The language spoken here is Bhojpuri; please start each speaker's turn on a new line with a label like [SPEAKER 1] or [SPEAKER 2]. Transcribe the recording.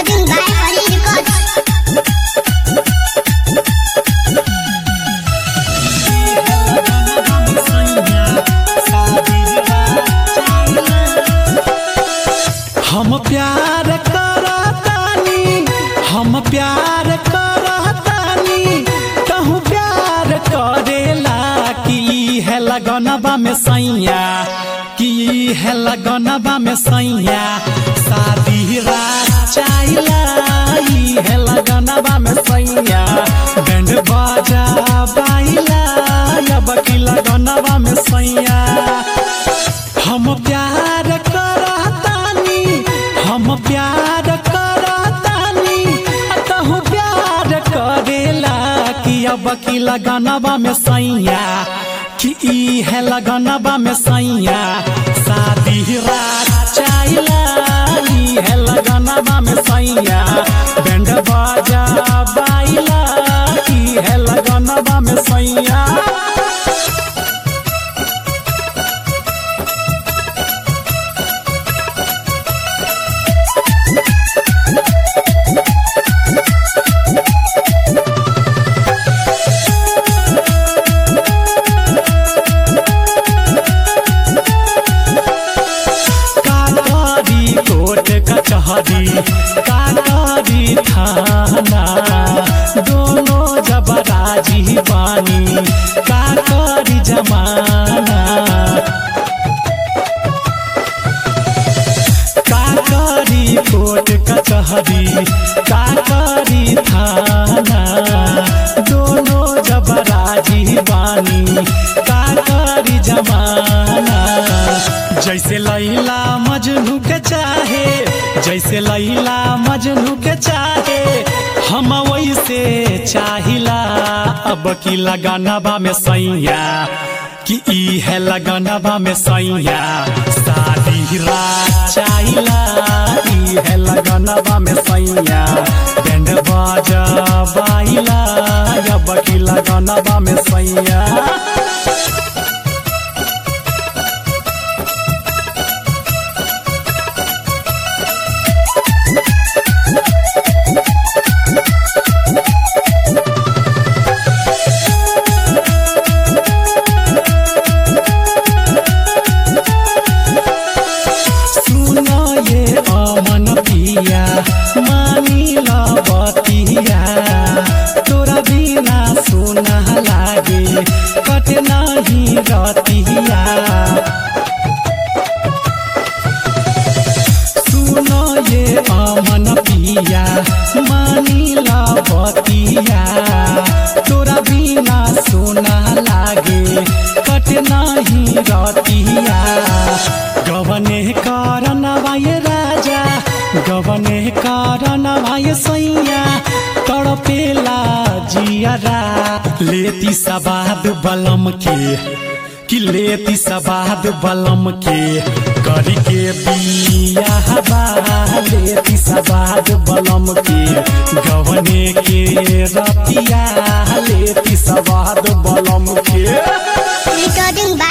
[SPEAKER 1] Recording by Holly Records.
[SPEAKER 2] हम प्यार करतानी हम प्यार करतानी कहूँ प्यार करेला कि है लगनबा में सैया कि है लगनबा में सैया शादी रात चाइला ई है लगनबा में सैया बैंड बाजा बाइला अब की लगनबा में सैया हम प्यार करतानी हम प्यार करतानी कहूँ प्यार करेला कि अब की लगनबा में सैया कि ई है लगनबा में सैया शादी रात चाइला ई है लगनबा में सैया बैंड बाजा बाइला ई है लगनबा में सैया काकरी कोट कचहरी काकरी थाना दोनों जब राजी बानी काकरी जमाना काकरी कोट कचहरी काकरी थाना दोनों जब राजी बानी काकरी जमाना जैसे लैला मजनू के चाहे जैसे लैला मजनू के चाहे हम वैसे चाहिला अब की लगानबा में सैया कि ई है लगनबा में सैया शादी रात चाहिला ई है लगनबा में सैया बैंड बाजा बाइला अब की लगनबा में सैया सुनो ये अमन पिया मानिला बतिया तोरा बिना सुना लागे कट नहीं रतिया सुनो ये अमन पिया मानिला बतिया तोरा बिना सुना लागे कट नहीं रतिया गवने कारण भाई राजा गवने कारण भाई सैया तड़पेला जियरा लेती सबाद बलम के कि लेती सबाद बलम के करी के बिया हवा लेती सबाद बलम के गवने के रतिया लेती सबाद बलम के
[SPEAKER 1] Recording by